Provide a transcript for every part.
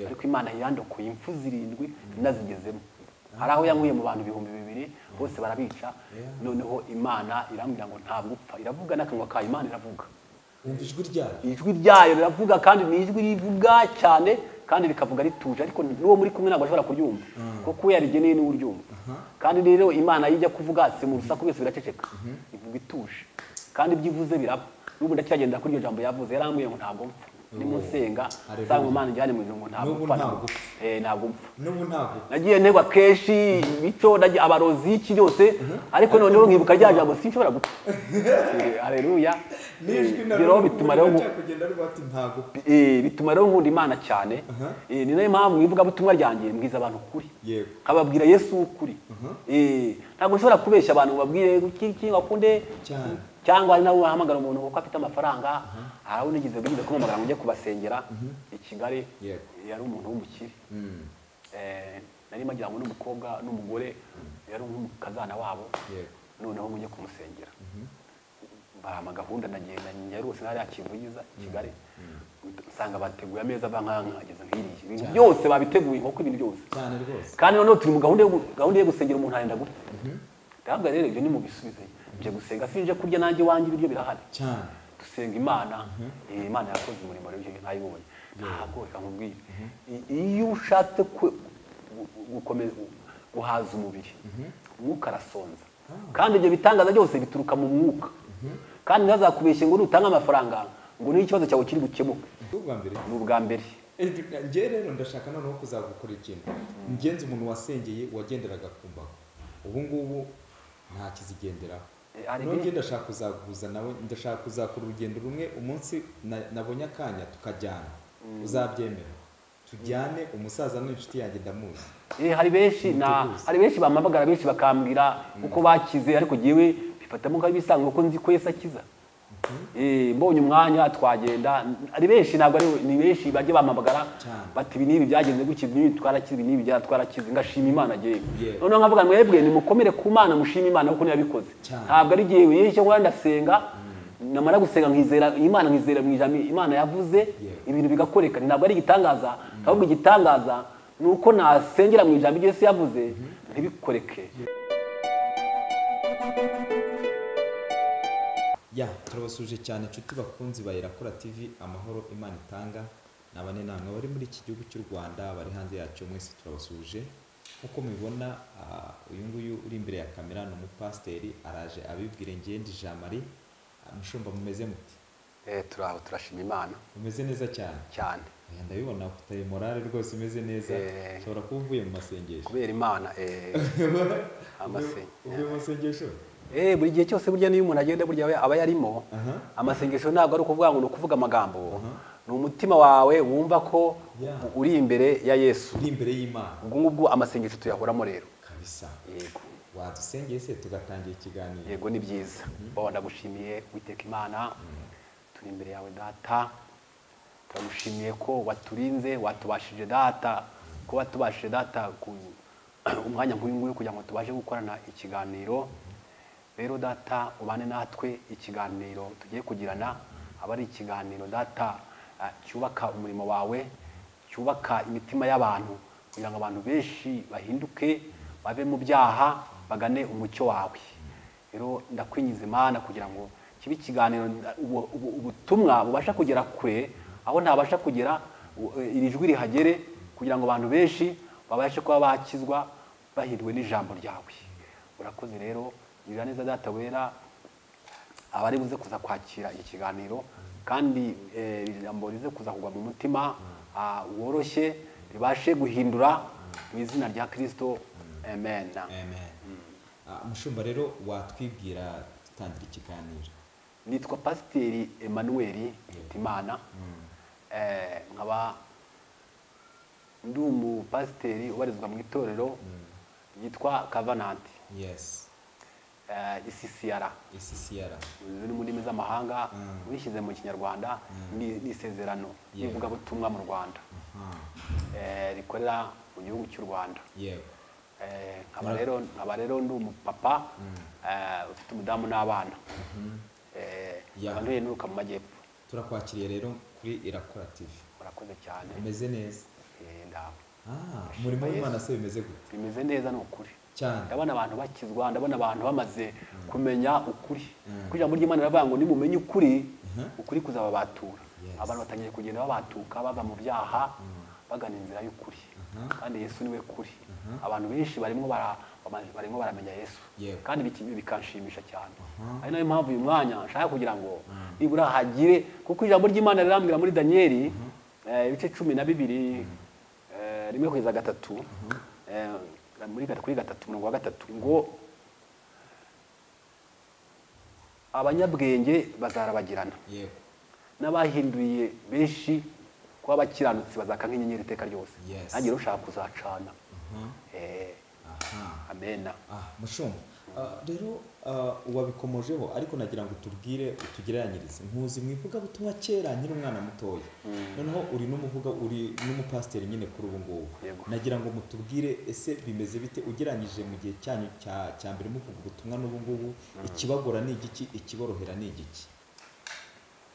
ariko imana yandokoye impfu zirindwi inazigezemo hari aho yankuye mu bantu ibihumbi bibiri bose barabica noneho imana irambwira ngo ntabwo upfa iravuga n'akanwa kayo imana iravuga wumva ijwi ryayo ijwi ryayo riravuga kandi ni ijwi rivuga cyane kandi rikavuga rituje ariko n'uwo muri kumwe ntabwo ashobora kuryumva kuko we yarigeneye niwe uryumva kandi rero imana iyo ijya kuvuga si mu rusaku byose biraceceka ivuga ituje kandi ibyo ivuze biraba n'ubu ndacyagenda kuri iryo jambo yavuze yarambwiye ngo ntabwo mpfa ndimo nsenga Hallelujah. nsanga imana ijyane mu ijuru ngo ntabwo N'ubu mpfa ntabwo upfa. Eh, ntabwo mpfa n'ubu ntabwo nagiye ntegwa kenshi bityo nagiye abarozi iki byose ariko noneho nkibuka rya jambo sinshobora gupfa hareruya n'ijwi na rero bituma rero nku- kugenda rivuga ati ntabwo upfa eh, bituma rero nkunda imana cyane Aha. Eh, ni nayo mpamvu mu ivugabutumwa ryanjye mbwiza abantu ukuri yego nkababwira yesu ukuri Eh, ntabwo nshobora kubeshya abantu ngo babwire iki iki wakunde Cyane. cyangwa ari nawe wahamagara umuntu kuko afite amafaranga hari abo nigeze bwiza kumuhamagara ngo njye kubasengera i kigali Yego. yari umuntu w'umukire Mm. Eh, nari magira ngo n'umukobwa n'umugore yari nk'umukazana wabo yego noneho ngo njye kumusengera bahama gahunda nagenda nyaruse nari yakivugiriza i kigali nsanga bateguye ameza bankangageza nk'iriya ibintu byose babiteguye nk'uko ibintu byose cyane rwose kandi noneho turi mu gahunda yo gu- gahunda yo gusengera umuntu arenda gupfa ndahabwa rero ibyo nimubisubize nje gusenga sinje kurya nanjye iwanjye ibiryo birahari cyane dusenga imana eh, imana yakoze umurimo rero ije ntayibonye ntabwo reka nkubwire I- iyo ushatse ku- gu- gu- gukomeza guhaza umubiri umwuka arasonza kandi ibyo bitangaza byose bituruka mu mwuka kandi ntazakubeshye ngo nutange amafaranga ngo niyo ikibazo cyawe kiri bukemuke ubwa mbere ni ubwa mbere Eh, njye rero ndashaka noneho kuzagukora ikintu ngenzi umuntu wasengeye wagenderaga ku mbago ubu ngubu nta kizigenderaho Eh, hari none ibiri- ndashaka kuzaguhuza nawe ndashaka kuzakora urugendo rumwe umunsi na- nabonye akanya tukajyana uzabyemera tujyane umusaza n'inshuti yanjye ndamuzi Eh, hari benshi na Niteguye. hari benshi bamamagara benshi bakambwira uko bakize ariko jyewe bifatamo nk'ibisanzwe kuko nzi ko Yesu akiza Eh, mbonye umwanya twagenda hari benshi ntabwo ari ni benshi bajya bamamagara Cyane. bati ibi n'ibi byagenze gutya ibi n'ibi twarakize ibi n'ibi twarakize ngashima imana jyewe Yeah. noneho nkavuga mwebwe nimukomere ku mana mushime imana kuko niyo yabikoze Cyane. ntabwo ari jyewe yewe icyo nkora ndasenga namara gusenga nkizera imana nkizera mu ijambo imana yavuze Yeah. ibintu bigakoreka ntabwo ari igitangaza ahubwo igitangaza ni uko nasengera mu ijambo ibyo Yesu yavuze ntibikoreke ya turabasuje cyane inshuti bakunzi ba irakura tv amahoro imana itanga ni abanenamwe bari muri iki gihugu cy'u rwanda bari hanze yacyo mwese turabasuje nk'uko mubibona ah, uyu nguyu uri imbere ya kamera ni umupasiteri araje abibwire ngendi jean marie Ah, mushumba mumeze muti eh turaho turashima imana mumeze neza cyane cyane Oya, ndabibona ufite morale rwose umeze neza Eh. ushobora kuba uvuye mu masengesho kubera imana eh Uvuye- amasengesho. uvuye mu masengesho eh buri gihe cyose burya niyo umuntu agenda burya aba- aba yarimo aha amasengesho ntabwo ari ukuvuga ngo ni ukuvuga amagambo Mhm. ni umutima wawe wumva ko Yeah. uri imbere ya yesu uri imbere y'imana ubwo ngubwo amasengesho tuyahoramo rero kabisa yego wadusengeye se tugatangira ikiganiro yego ni byiza bawa ndagushimiye witeka imana turi imbere yawe data turagushimiye ko waturinze watubashije data ko watubashije data ku umwanya nk'uyu nguyu kugira ngo tubashe gukorana ikiganiro rero data ubane natwe ikiganiro tugiye kugirana aba ari ikiganiro data ah, cyubaka umurimo wawe cyubaka imitima y'abantu kugira ngo abantu benshi bahinduke bave mu byaha bagane umucyo wawe rero ndakwingiza imana kugira ngo kibe ikiganiro ubu- ubu- ubutumwa bubasha kugera kure aho ntabasha kugera u- eh, iri jwi rihagere kugira ngo abantu benshi babashe kuba bakizwa bahindwe n'ijambo ryawe urakoze rero gira neza data wera abari buze kuza kwakira iki kiganiro kandi eh, iri jambo rize kuza kugwa mu mutima ah, woroshye ribashe guhindura mu izina rya kirisito amen amen Ah, mushumba rero watwibwira dutangira ikiganiro nitwa pasiteri emmanuel hitimana eh, nkaba ndi umupasiteri ubarizwa mu itorero ryitwa kavananti yes isisiyara isisiyara ziri mu ndimi z'amahanga Mm. ubishyize mu kinyarwanda ni ni isezerano Yeah. n'ivugabutumwa mu rwanda eh, rikorera mu gihugu cy'u rwanda yego Eh, nkaba rero nkaba rero ndi umupapa eh, ufite umudamu n'abana Eh, Yeah. nkaba ntuhenuka mu majyepfo turakwakiriye rero kuri irakora tv murakoze cyane umeze neza Eh, Ah, umurimo w'imana se bimeze gute bimeze neza ni ukuri cyane ndabona abantu bakizwa ndabona abantu bamaze kumenya ukuri Mm. kuko ijambo ry'imana riravuga ngo nimumenye ukuri Mhm. ukuri kuzababatura Yes. abantu batangiye kugenda babatuka bava mu byaha bagana inzira y'ukuri Mhm. kandi yesu niwe kuri Mhm. abantu benshi barimo bara- bama- barimo baramenya yesu Yego. kandi biki- bikanshimisha cyane Mhm. ari nayo mpamvu uyu mwanya nshaka kugira ngo nibura hagire kuko ijambo ry'imana rirambwira muri daniyeli eh, ibice cumi na bibiri eh, rimwe kugeza gatatu eh, muri gat- kuri gatatu umurongo wa gatatu ngo abanyabwenge bazarabagirana yego n'abahinduriye benshi kuba abakiranutsi bazaka nk'inyenyeri iteka ryose Yes. nanjye rero ushaka kuzacana Mhm. Eh, aha amena Ah, mushumba Ah, rero ah, wabikomojeho ariko nagira ngo tubwire utugereranyirize nkuzi mu ivugabutumwa kera nyiri umwana mutoya noneho uri n'umuvuga uri n'umupasiteri nyine kuri ubu ngubu Yego. nagira ngo mutubwire ese bimeze bite ugereranyije mu gihe cyanyu cya cya mbere muvuga ubutumwa n'ubu ngubu ikibagora ni igiki ikiborohera ni igiki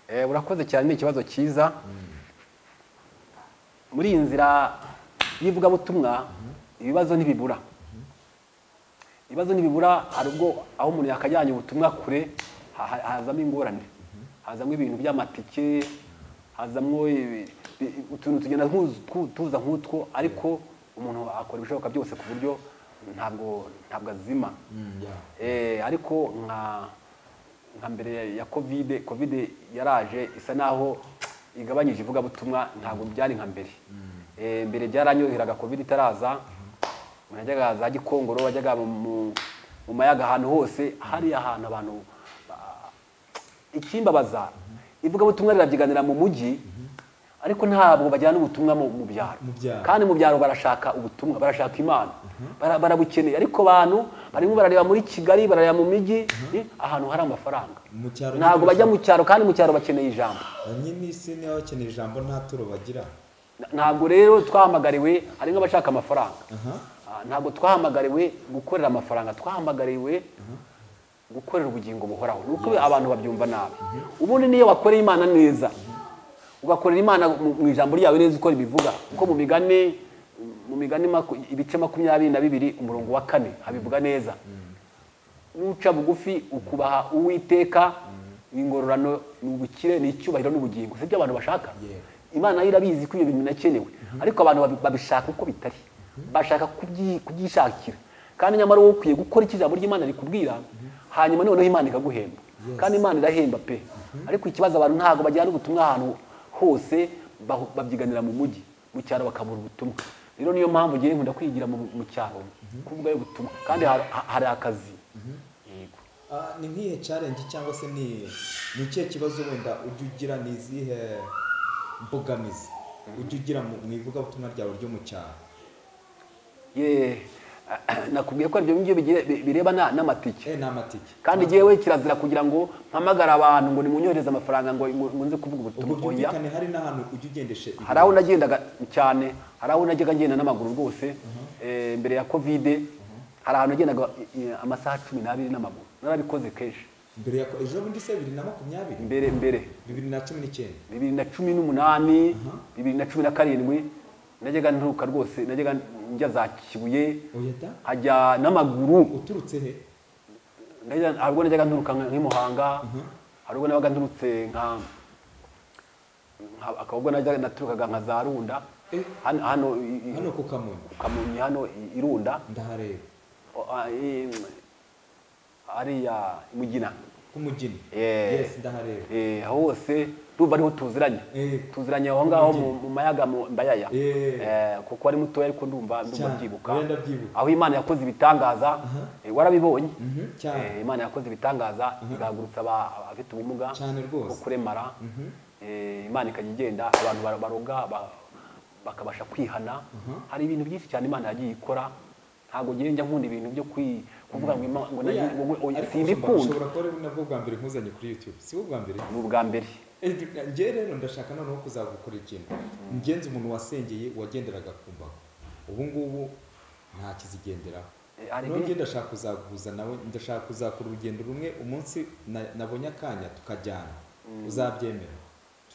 Eh, urakoze cyane ni ikibazo cyiza muri iyi nzira y'ivugabutumwa ibibazo ntibibura ibibazo ntibibura hari ubwo aho umuntu yakajyanye ubutumwa kure ha- ha- hazamo ingorane hazamo ibintu by'amatike hazamo ibi- bi- utuntu tugenda nkuzu- twu- tuza nk'utwo ariko umuntu akora ibishoboka byose ku buryo ntabwo ntabwo azima Mm, yeah. Eh, ariko nka nka mbere ya kovide kovide yaraje isa naho igabanyije ivugabutumwa ntabwo byari nka mbere Eh, mbere byaranyoroheraga kovide itaraza umuntu yajyaga za gikongoro wajyaga mu- mu mu mayaga ahantu hose hariya ahantu abantu ba- ikimbabaza ivugabutumwa rirabyiganira mu mujyi ariko ntabwo bajyana ubutumwa mu mu byaro Mu byaro. kandi mu byaro barashaka ubutumwa barashaka imana Bara- barabukeneye ariko abantu barimo barareba muri kigali barareba mu mijyi eh, ahantu hari amafaranga mu cyaro ntabwo bajya mu cyaro kandi mu cyaro bakeneye ijambo bamwe n'isi niba bakeneye ijambo nta turo bagira Na- ntabwo rero twahamagariwe hari nk'abashaka amafaranga aha Ah, ntabwo twahamagariwe gukorera amafaranga twahamagariwe gukorera ubugingo buhoraho ni uko abantu babyumva nabi ubundi niyo wakoreye imana neza ugakorera imana mu mu ijambo ryawe neza uko ribivuga kuko mu migani mu migani maku- ibice makumyabiri na bibiri umurongo wa kane habivuga neza nuca bugufi ukubaha uwiteka ingororano ni ubukire ni icyubahiro n'ubugingo si byo abantu bashaka Yego. imana yo irabizi ko ibyo bintu binakenewe ariko abantu babi- babishaka uko bitari bashaka kubyi- kubyishakira kandi nyamara wowe ukwiye gukora icyo ijambo ry'imana rikubwira hanyuma noneho imana ikaguhemba kandi imana irahemba pe ariko ikibazo abantu ntabwo bajyana ubutumwa ahantu hose bahu- babyiganira mu mujyi mu cyaro bakabura ubutumwa rero niyo mpamvu ngewe nkunda kwigira mu mu cyaro kuvuga ubutumwa kandi har- ha- hari akazi yego Ah, ni nk'ihe challenge cyangwa se ni ni ikihe kibazo wenda ujya ugira ni izihe mbogamizi ujya ugira mu mu ivugabutumwa ryawe ryo mu cyaro ye nakubwiye ko ibyo ngibyo bigire- bi- bireba na- n'amatike eh ni amatike kandi jyewe kirazira kugira ngo mpamagare abantu ngo nimunyohereze amafaranga ngo ngo- ngo nze kuvuga ubwo ubutumwa oya byumvikane hari n'ahantu ujya ugendeshe ibintu. hari aho nagendaga cyane hari aho najyaga ngenda n'amaguru rwose eh, mbere ya kovide hari ahantu nagendaga eh, amasaha cumi n'abiri n'amaguru narabikoze kenshi mbere ya ejo bundi se bibiri na makumyabiri mbere mbere bibiri na cumi n'icyenda bibiri na cumi n'umunani Aha. bibiri na cumi na karindwi najyaga nturuka rwose najyaga njya za kibuye oya da hajya n'amaguru uturutse he Ndajya- hari ubwo najyaga nturuka nka- nk'i Muhanga hari ubwo nabaga nturutse nka nka- akaba ubwo najyaga naturukaga nka za Runda Eh. hano hano i- i- hano ku kamonyi Kamonyi hano i- i Runda ndahareba o- a- i- hariya i Mugina ku mugini Eh. yes ndahareba Eh, aho hose ndumva ariho tuziranye Eh. tuziranye aho ngaho mu mu mayaga mu mbayaya Eh. Eh, kuko ari mutoya ariko ndumva ndumva Cyane. byibuka Wenda ndabyibuka. aho Imana yakoze ibitangaza eh, warabibonye Mhm, Eh, cyane imana yakoze ibitangaza igahagurutsa aba- abafite ubumuga cyane bwo rwose kuremara Eh, imana ikajya igenda abantu bar- baroga ba- bakabasha kwihana hari ibintu byinshi cyane imana yagiye ikora ntabwo ngewe njya nkunda ibintu byo kwi- kuvuga ngo Imana- ngo Oya, nagiye- ngo- ngo- oya, ariko simbikunda ushobora kuba ari nabwo bwa mbere nkuzanye kuri youtube si bwo bwa mbere ni ubwa mbere njye rero ndashaka noneho kuzagukorera ikintu ngenzi umuntu wasengeye wagenderaga ku mbago ubu ngubu nta kizigenderaho Eh, hari nongeye ibindi- ndashaka kuzaguhuza nawe ndashaka kuzakora urugendo rumwe umunsi na- nabonye akanya tukajyana uzabyemera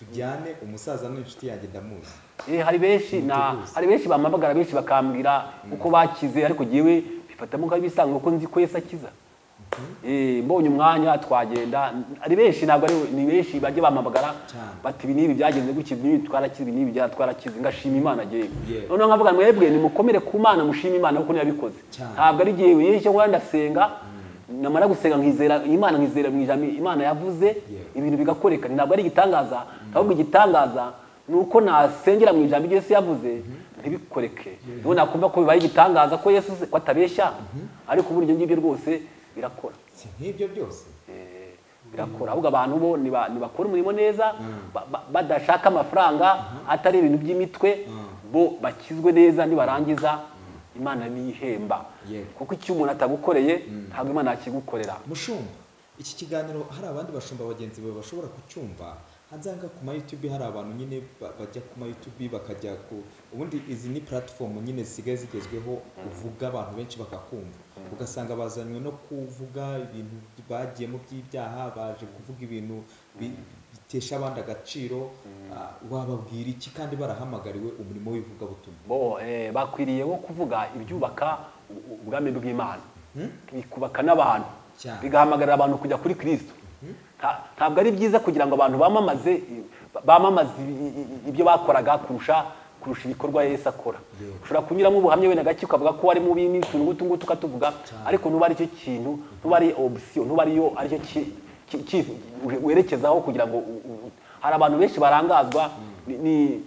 tujyane umusaza ni inshuti yanjye ndamuzi Eh, hari benshi na hari benshi bamamagara benshi bakambwira uko bakize ariko jewe bifatamo nk'abisanga kuko nzi ko Yesu akiza eh mbonye umwanya twagenda ari benshi ntabwo ari ni benshi bajye bamamagara Cyane. bati ibi n'ibi byagenze gutya ibi n'ibi twarakize ibi n'ibi twarakize ngashima imana jewe Yeah. noneho nkavuga mwebwe nimukomere ku mana mushime imana kuko yabikoze Cyane. ntabwo ari jewe yewe cyo ndasenga namara gusenga nkizera imana nkizera mu ijambo imana yavuze Yeah. ibintu bigakoreka ntabwo ari igitangaza ahubwo igitangaza ni uko nasengera mu ijambo ibyo Yesu yavuze ntibikoreke niho nakumva ko bibaye igitangaza ko Yesu ko atabeshya ariko muri ibyo ngibyo rwose birakora si nk'ibyo byose Eh, birakora ahubwo abantu bo niba- nibakora umurimo neza ba- ba- badashaka amafaranga atari ibintu by'imitwe bo bakizwe neza nibarangiza imana niyihemba Yego. kuko icyo umuntu atagukoreye ntabwo imana yakigukorera mushumba iki kiganiro hari abandi bashumba bagenzi bawe bashobora kucyumva hanze hanga ku ma YouTube hari abantu nyine ba- bajya ku ma YouTube bakajya ku ubundi izi ni platform nyine zisigaye zigezweho uvuga abantu benshi bakakumva ugasanga bazanywe no kuvuga ibintu bagiyemo by'ibyaha baje kuvuga ibintu bi- bitesha abandi agaciro ah, wababwira iki kandi barahamagariwe umurimo w'ivugabutumwa bo eh, bakwiriye wo kuvuga ibyubaka u- ubwami bw'imana bikubaka n'abantu Cyane. bigahamagarira abantu kujya kuri kirisito Nta- ntabwo ari byiza kugira ngo abantu bamamaze i- bamamaze i- i- ibyo bakoraga kurusha kurusha ibikorwa yesu akora Yego. ushobora kunyuramo ubuhamya wenda gake ukavuga ko wari mubi n'itu ngutu ngutu ukatuvuga ariko nuba ari cyo kintu nuba ari option nuba ariyo aricyo ki- ki- ki- werekezaho kugira ngo u- u- hari abantu benshi barangazwa ni- ni-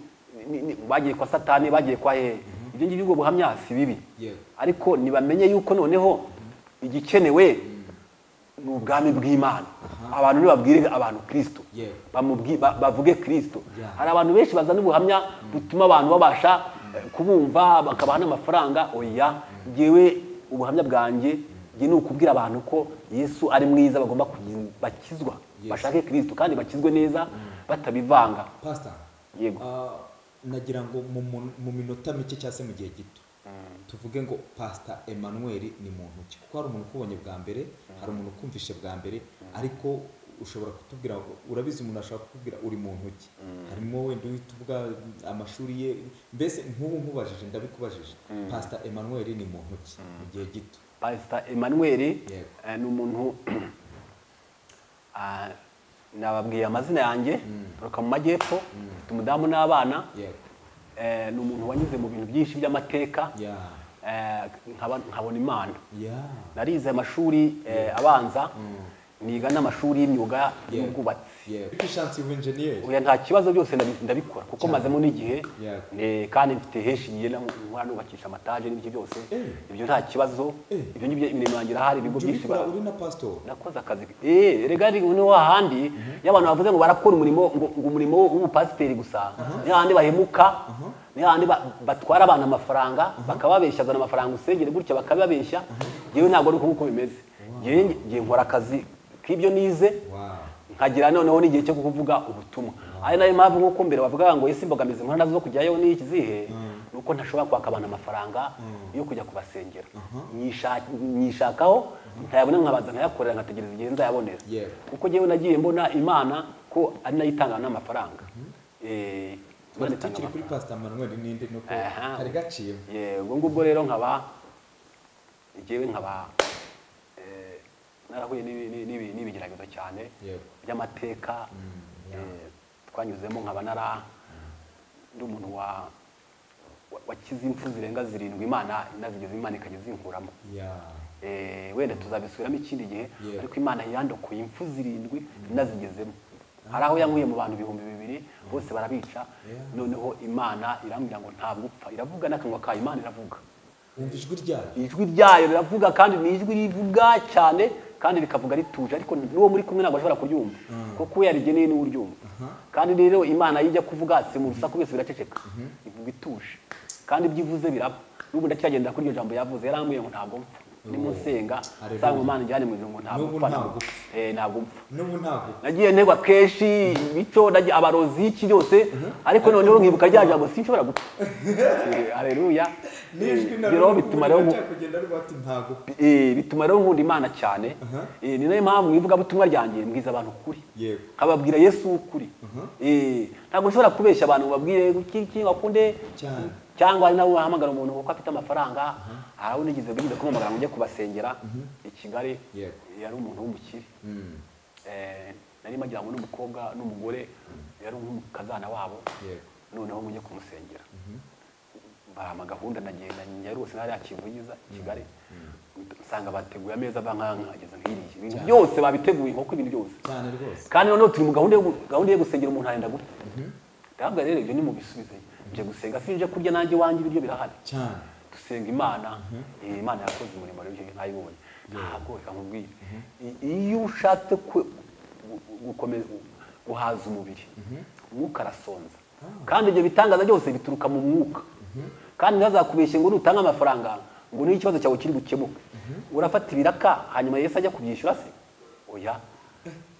ni- ni- bagiye kwa satani bagiye kwa hehe ibyo ngibyo ubwo buhamya si bibi Yego. ariko ntibamenye yuko noneho igikenewe ni ubwami bw'imana abantu nibabwire abantu kirisito Yewe. bamubwi- ba- bavuge kirisito Yeah. hari abantu benshi bazana ubuhamya butuma abantu babasha eh, kubumva bakabaha n'amafaranga oya ngewe ubuhamya bwanjye nge ni ukubwira abantu ko yesu ari mwiza bagomba kugira bakizwa Yes. bashake kirisito kandi bakizwe neza batabivanga pastor yego Ah, nagira ngo mu mu- mu minota mike cyangwa se mu gihe gito tuvuge ngo pastor emmanuel ni muntu ki kuko hari umuntu ukubonye bwa mbere hari umuntu ukumvishe bwa mbere ariko ushobora kutubwira ngo urabizi umuntu ashaka kukubwira uri muntu ki harimo wenda uhita uvuga amashuri ye mbese nk'ubu nkubajije ndabikubajije pastor emmanuel ni muntu ki mu gihe gito pasita emmanuel Yego. eh, ni umuntu ah, nababwiye amazina yanjye turuka mu majyepfo mfite umudamu n'abana yego Eh, ni umuntu wanyuze mu bintu byinshi by'amateka ya eh, nkaba- nkabona imana ya narize amashuri eh, abanza niga n'amashuri y'imyuga Yeah. y'ubwubatsi yego ufite ubu enjeniyeri Oya, nta kibazo byose ndabi- ndabikora kuko mazemo n'igihe Yeah. eh, kandi mfite henshi ngiye na- nkora nubakisha amataje n'ibyo byose Eh. ibyo nta kibazo Eh. ibyo ngibyo imirimo yanjye irahari ibigo Jya byinshi ubikora bara- uri na pastor nakoze akazi eh rega ni ni hahandi iyo abantu bavuze ngo barakora umurimo ngo ngo umurimo w'ubupasiteri gusa ni hahandi bahemuka ni hahandi ba- batwara abantu amafaranga bakababeshya azana amafaranga usengere gutya bakababeshya yewe ntabwo ari uko nguko bimeze Njyewe nge- ngiye nkora akazi k'ibyo nize wow nkagira noneho n'igihe cyo kuvuga ubutumwa ari nayo mpamvu nk'uko mbere bavuga ngo ese imbogamizi nkora nazo zo kujyayo ni iki zihe ni uko ntashobora kwaka abantu amafaranga yo kujya kubasengera Nyisha- nyishakaho ntayabona nkabaza nkayakorera nkategereza igihe nzayabonera Yego. kuko njyewe nagiye mbona imana ko ari nayo itanga n'amafaranga Eh, Imana Bari itanga tukiri kuri Pastor Manuel ninde nuko Aha. kari gaciye yego ngubwo rero nkaba njyewe nkaba eh, narahuye n'ibi- n'ibi- n'ibi- n'ibigeragezo cyane Yego. by'amateka eh, twanyuzemo nkaba nara ndi umuntu wa wa- wakize impfu zirenga zirindwi imana inazigeze imana ikajya zinkuramo ya Eh, wenda tuzabisubiramo ikindi gihe Yego. ariko imana yandokoye impfu zirindwi inazigezemo hari aho yankuye mu bantu ibihumbi bibiri bose barabica Yeah. noneho imana irambwira ngo ntabwo upfa iravuga n'akanwa kayo imana iravuga wumva ijwi ryayo ijwi ryayo riravuga kandi ni ijwi rivuga cyane kandi rikavuga rituje ariko n'uwo muri kumwe ntabwo ashobora kuryumva kuko we yarigeneye niwe uryumva kandi rero imana iyo ijya kuvuga si mu rusaku byose biraceceka ivuga ituje kandi ibyo ivuze biraba n'ubu ndacyagenda kuri iryo jambo yavuze yarambwiye ngo ntabwo mpfa nimunsenga Hallelujah. nsanga imana ijyane mu irungu ntabwo N'ubu mpfa ntabwo ntabwo- upfa. eh, ntabwo mpfa n'ubu ntabwo nagiye ntegwa kenshi bityo najya abarozi y'iki yose ariko noneho nkibuka rya jambo sinshobora gupfa Eh, haleluya n'ijwi Eh, rero bituma rero nku- kugenda rivuga ati ntabwo upfa." eh, bituma rero nkunda imana cyane Aha. Eh, ni nayo mpamvu mu ivugabutumwa ryanjye mbwiza abantu ukuri yego nkababwira yesu ukuri Eh, ntabwo nshobora kubeshya abantu babwire iki wakunde Cyane. cyangwa ari nawe wahamagara umuntu kuko afite amafaranga hari abo nigeze bwigeze kumuhamagara ngo njye kubasengera i kigali Yego. yari umuntu w'umukire Mm. Eh, nari magira ngo n'umukobwa n'umugore yari nk'umukazana wabo yego noneho ngo njye kumusengera barama gahunda nagenda nyarose nari yakivugiza i kigali nsanga bateguye ameza bankangageza nk'iriya ibintu byose babiteguye nk'uko ibintu byose cyane rwose kandi noneho turi mu gahunda yo gu- gahunda yo gusengera umuntu arenda gupfa ndahabwa rero ibyo ni mu bisubize nje gusenga sinje kurya nanjye iwanjye ibiryo birahari cyane dusenga imana eh, imana yakoze umurimo rero ibyo nayibonye ntabwo reka nkubwire I- iyo ushatse ku- gu- gu- gukomeza guhaza umubiri umwuka arasonza kandi ibyo bitangaza byose bituruka mu mwuka kandi ntazakubeshye ngo nutange amafaranga ngo niyo ikibazo cyawe kiri bukemuke urafata ibiraka hanyuma yesu ajya kubyishyura se oya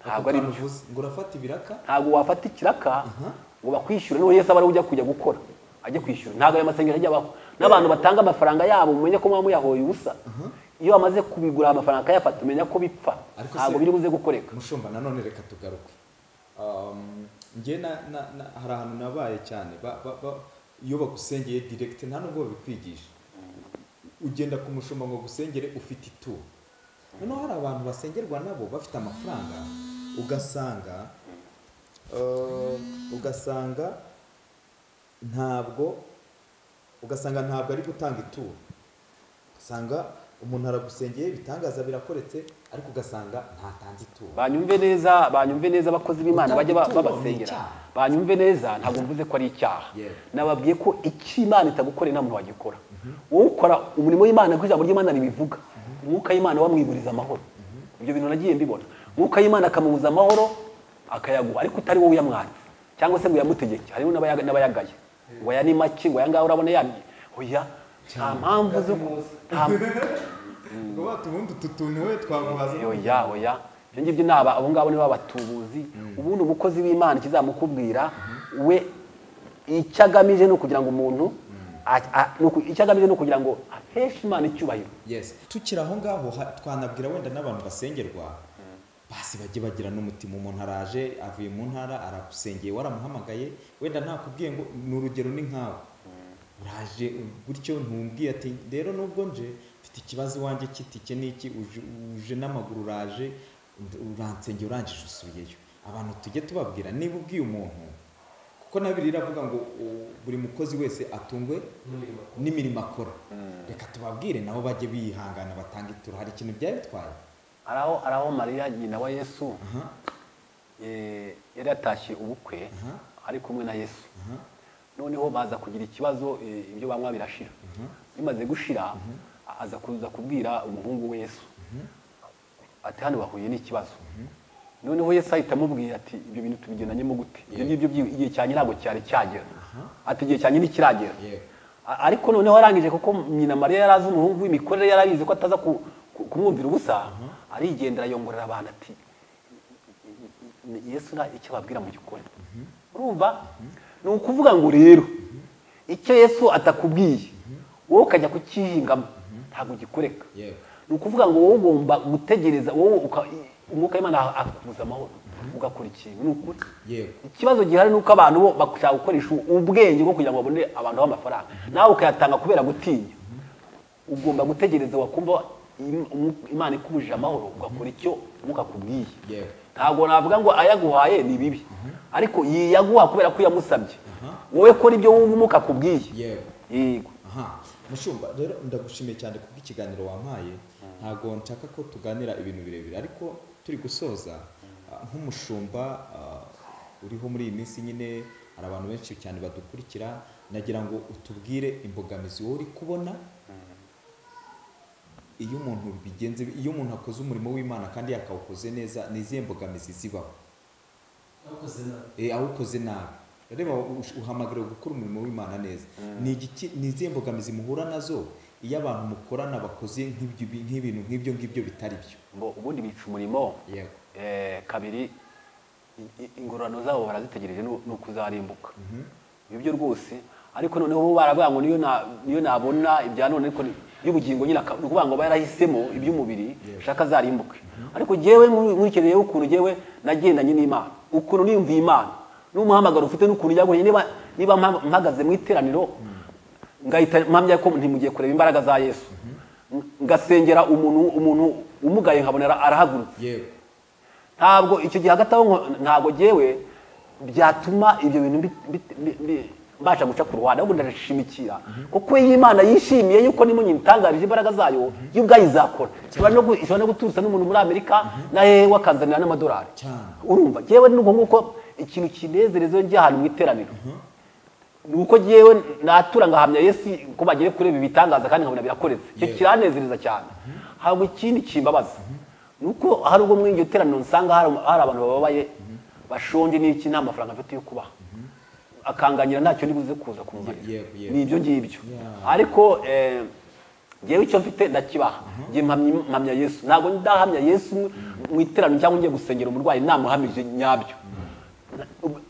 ntabwo ari Ako kantu byo uvuze, ngo urafata ibiraka ntabwo wafata ikiraka ngo bakwishyure noneho Yesu aba ariwe ujya kujya gukora ajya kwishyura ntabwo ayo masengesho ajya abaho n'abantu batanga amafaranga yabo mumenye ko muba muyahoye ubusa iyo bamaze kubigura amafaranga akayafata umenya ko bipfa Ariko se- ntabwo biri buze gukoreka mushumba nanone reka tugaruke Um, njye na- na- na- hari ahantu nabaye cyane ba- ba- ba- iyo bagusengeye direct nta nubwo babikwigisha ugenda ku mushumba ngo agusengere ufite ituro noneho hari abantu basengerwa nabo bafite amafaranga ugasanga uh, ugasanga ntabwo ugasanga ntabwo ari gutanga ituro ugasanga umuntu aragusengeye ibitangaza birakoretse ariko ugasanga ntatanze ituro banyumve neza banyumve neza abakozi b'imana bajya ba- Gutanga ituro ni babasengera icyaha. banyumve neza ntabwo mvuze ko ari icyaha Yewe. nababwiye ko icyo imana itagukoreye nta muntu wagikora wowe ukora umurimo w'imana kuko ijambo ry'imana ribivuga umwuka w'imana wamwiburiza amahoro ibyo bintu nagiye mbibona umwuka w'imana akamubuza amahoro akayaguha ariko utari wowe uyamwatse cyangwa se ngo uyamutegeke harimo n'abayaga- n'abayagaye ngo aya ni make ngo aya ngaya urabona yamye oya nta mpamvu zo ku- nta- ngo bati ubundi utu tuntu we twaguhaza oya oya ibyo ngibyo ni aba abo ngabo nibo abatubuzi ubundi umukozi w'imana ikizamukubwira we icyo agamije ni ukugira ngo umuntu a- a- ni uku- icyo agamije ni ukugira ngo aheshe imana icyubahiro yes tukiri aho ngaho ha- twanabwira wenda n'abantu basengerwa basi bajye bagira n'umutima umuntu araje avuye mu ntara aragusengeye waramuhamagaye wenda ntakubwiye ngo ni urugero ni nkawe uraje gutyo ntumbwiye ati rero nubwo nje mfite ikibazo iwanjye cy'itike n'iki uje- uje n'amaguru uraje und- uransengeye urangije usubiyeyo abantu tujye tubabwira niba ubwiye umuntu kuko na biriya iravuga ngo u- buri mukozi wese atungwe n'imirimo akora reka tubabwire nabo bajye bihangana batanga ituro hari ikintu byari bitwaye hari aho hari aho mariya nyina wa yesu eh, yari yatashye ubukwe Aha. ari kumwe na yesu noneho baza kugira ikibazo eh, ibyo banywa birashira bimaze gushira aza kuza kubwira umuhungu we yesu ati hano bahuye n'ikibazo noneho yesu ahita amubwira ati ibyo bintu tubigendanyemo gute ibyo ngibyo byi- igihe cyanjye ntabwo cyari cyagera ati igihe cyanjye ntikiragera Yego. A- ariko noneho arangije kuko nyina mariya yari azi umuhungu w'imikorere yari abizi ko ataza ku- ku- kumwumvira ubusa arigendera yongorera abantu ati "Ni- ni- yesu nta icyo ababwira mu gikore urumva ni ukuvuga ngo rero icyo yesu atakubwiye wowe ukajya kucyihingamo ntabwo ugikoreka Yego. ni ukuvuga ngo wowe ugomba gutegereza wowe uka- umwuka w'imana akakubuza amahoro ugakora ikintu ni ukuri yego ikibazo gihari ni uko abantu bo bashaka gukoresha ubwenge bwo kugira ngo babone abantu b'amafaranga nawe ukayatanga kubera gutinya ugomba gutegereza wakumva im- umu- imana ikubujije amahoro ugakora icyo umwuka akubwiye Yego. ntabwo navuga ngo ayaguhaye ni bibi ariko yaguha kubera ko yamusabye wowe kora ibyo wumva umwuka akubwiye yego yego aha mushumba rero ndagushimiye cyane kubw'ikiganiro wampaye ntabwo nshaka ko tuganira ibintu birebire ariko turi gusoza ah, nk'umushumba ah, uriho muri iyi minsi nyine hari abantu benshi cyane badukurikira nagira ngo utubwire imbogamizi wowe uri kubona iyo umuntu bigenze iyo umuntu akoze umurimo w'imana kandi yakawukoze neza ni izihe mbogamizi zibaho Eh, awukoze nabi reba uhamagariwe gukora umurimo w'imana neza ni izihe mbogamizi muhura nazo iyo abantu mukorana bakoze nk'ibyo- nk'ibintu nk'ibyo ngibyo bitari byo ngo ubundi bica umurimo yego eh, kabiri i- i- ingororano zabo barazitegereje nu- ni ukuzarimbuka ibi byo rwose ariko noneho bo baravuga ngo niyo na- niyo nabona ibya none ariko ni- y'ubugingo nyine aka- ni ukuvuga ngo barahisemo iby'umubiri Yego. shaka zarimbuke ariko jewe nkurikiriyeho ukuntu jewe nagendanye n'imana ukuntu niyumviye imana n'umuhamagaro ufite n'ukuntu yaguye niba niba mpa- mpagaze mu iteraniro ngahita mpamya ko ntimugiye kureba imbaraga za yesu ngasengera umuntu umuntu umugaye nkabonera arahagurutse yego ntabwo icyo gihe hagati aho nko- ntabwo gewe byatuma ibyo bintu bi- bi- bi- bi- mbasha guca ku ruhande ahubwo ndashimikira kuko iyo imana yishimiye yuko nimo nyitangarije imbaraga zayo yo ubwayo izakora ishobora no gu- ishobora no guturutsa n'umuntu muri amerika na hehe wakanzanira n'amadolari cyane urumva yewe ni nguko ikintu kinezereza iyo njya ahantu mu iteraniro ni uko yewe natura ngahamya yesu ko bagiye kureba ibitangaza kandi nkabona birakoretse icyo Yewe. kiranezereza cyane ntabwo ikindi kimbabaza ni uko hari ubwo muri iryo teraniro nsanga hari hari abantu bababaye bashonje n'iki nta mafaranga afite yo kubaha akanganira ntacyo nibuze kuza kumugirira Yego, yego. ni ibyo ngibyo Yeah. ariko eh, ngewe icyo mfite ndakibaha ngiye mpamya mpamya yesu ntabwo ndahamya yesu mu iteraniro cyangwa ngiye gusengera umurwayi namuhamije nyabyo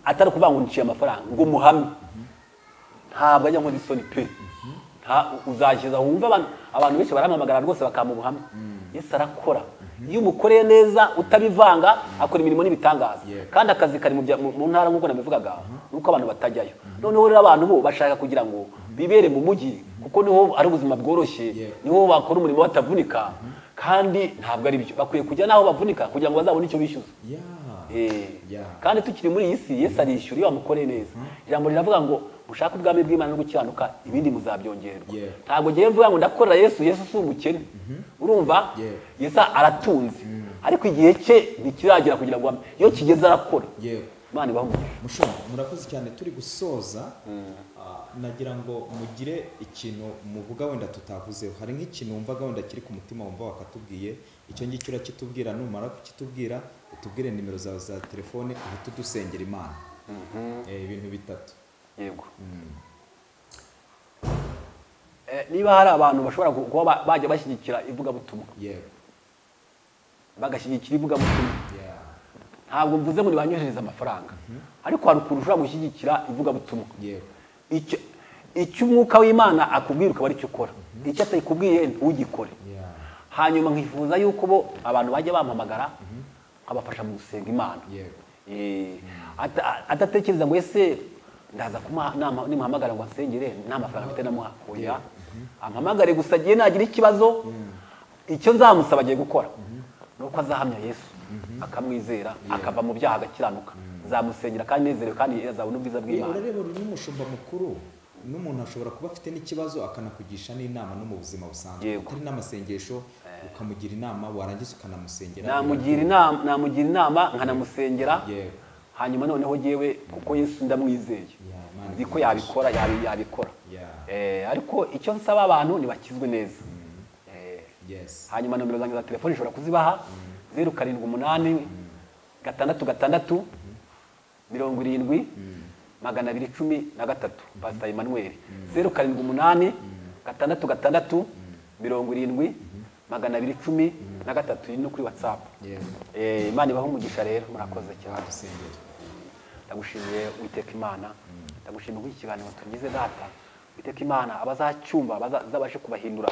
atari ukuvuga ngo niciye amafaranga ngo muhamye ntabwo ajya nkora isoni pe Nta- uzashyiza wumve abantu abantu benshi barampamagara rwose bakamuha ubuhamya yesu arakora iyo umukoreye neza utabivanga akora imirimo n'ibitangaza Yego. kandi akazi kari mu bya- mu mu ntara nk'uko nabivugaga nuko abantu batajyayo noneho rero abantu bo bashaka kugira ngo bibere mu mujyi kuko niho ari ubuzima bworoshye Yego. niho bakora umurimo batavunika kandi ntabwo ari byo bakwiye kujya n'aho bavunika kugira ngo bazabone icyo bishyuza ya Eh, Yeah. kandi tukiri muri iyi si yesu arishyura iyo bamukoreye neza ijambo riravuga ngo mushake ubwami bw'imana no gukiranuka ibindi muzabyongererwa Yeah. ntabwo ngewe mvuga ngo ndakorera yesu yesu si umukene urumva Yeah. yesu aratunze ariko igihe cye ntikiragera kugira ngo abe. iyo kigeze arakora yego imana ibaho umugisha mushoma murakoze cyane turi gusoza ah, nagira ngo mugire ikintu muvuga wenda tutavuzeho hari nk'ikintu wumvaga wenda kiri ku mutima wumva wakatubwiye icyo ngicyo urakitubwira numara kukitubwira utubwire nimero zawe za telefone uhite udusengera imana Eh, ibintu bitatu yego Eh, niba hari abantu bashobora ku- kuba ba- bajya bashyigikira ivugabutumwa yego bagashyigikira ivugabutumwa Yeah. ntabwo mvuze ngo nibanyohereze amafaranga ariko hari ukuntu ushobora gushyigikira ivugabutumwa yego icyo icyo umwuka w'imana akubwira ukaba aricyo ukora icyo atakubwiye ugikore Yeah. hanyuma nkifuza yuko bo abantu bajya bampamagara nkabafasha mu gusenga imana yego Eh, ata- adatekereza ngo ese ndaza kuma- nama- nimuhamagara ngo ansengere nta mafaranga mfite namuha oya ampamagare gusa agiye nagira ikibazo icyo nzamusaba agiye gukora ni uko azahamya yesu akamwizera akava mu byaha agakiranuka nzamusengera kandi nezerewe kandi azabona ubwiza Yewe, bw'imana urareba uri n'umushumba mukuru n'umuntu ashobora kuba afite n'ikibazo akanakugisha n'inama no mu buzima busanzwe Yego. utari n'amasengesho ukamugira inama warangiza ukanamusengera namugira inama namugira inama nkanamusengera yego hanyuma noneho yewe kuko yesu ndamwizeye Imana nzi ko ikamufasha. yabikora yabi- yabikora Yeah. Eh, ariko icyo nsaba abantu ntibakizwe neza Eh, yes hanyuma nomero zanjye za telefone ushobora kuzibaha zeru karindwi umunani gatandatu gatandatu mirongo irindwi magana abiri cumi na gatatu pasita emmanuel zeru karindwi umunani gatandatu gatandatu mirongo irindwi magana abiri cumi na gatatu iri no kuri watsapu yego Eh, imana ibaho umugisha rero murakoze cyane badusengera ndagushimiye witeka imana ndagushimiye kuri iki kiganiro tugize data witeka imana abazacyumva bazabashe kubahindura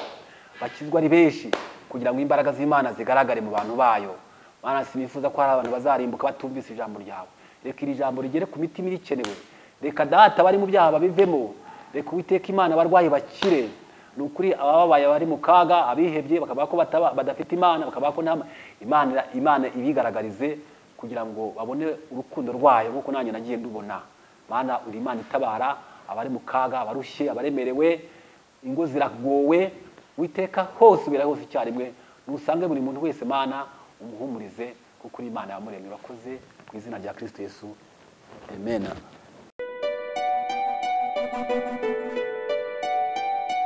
bakizwa ari benshi kugira ngo imbaraga z'imana zigaragare mu bantu bayo mana sinifuza ko hari abantu bazarimbuka batumvise ijambo ryawe reka iri jambo rigere ku mitima irikenewe reka data bari mu byaha babivemo reka witeka imana abarwayi bakire ni ukuri abababaye bari mu kaga abihebye bakavuga ko bataba- badafite imana bakavuga ko nta imana imana ibigaragarize kugira ngo babone urukundo rwayo nk'uko nanjye nagiye ndubona mana uri imana itabara abari mu kaga abarushye abaremerewe ingo ziragowe witeka hose ubera hose icyarimwe nusange buri muntu wese mana umuhumurize kuko uri imana yamuremye urakoze ku izina rya kristo yesu amen